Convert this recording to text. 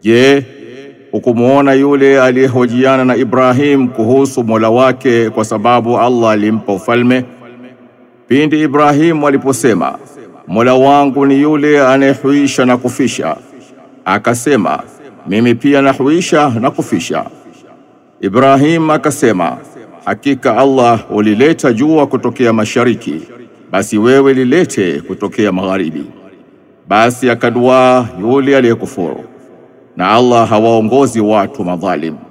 Je, hukumwona yule aliyehojiana na Ibrahim kuhusu Mola wake kwa sababu Allah alimpa ufalme? Pindi Ibrahimu aliposema Mola wangu ni yule anayehuisha na kufisha, akasema mimi pia nahuisha na kufisha. Ibrahim akasema hakika Allah ulileta jua kutokea mashariki, basi wewe lilete kutokea magharibi. Basi akaduaa yule aliyekufuru, na Allah hawaongozi watu madhalim.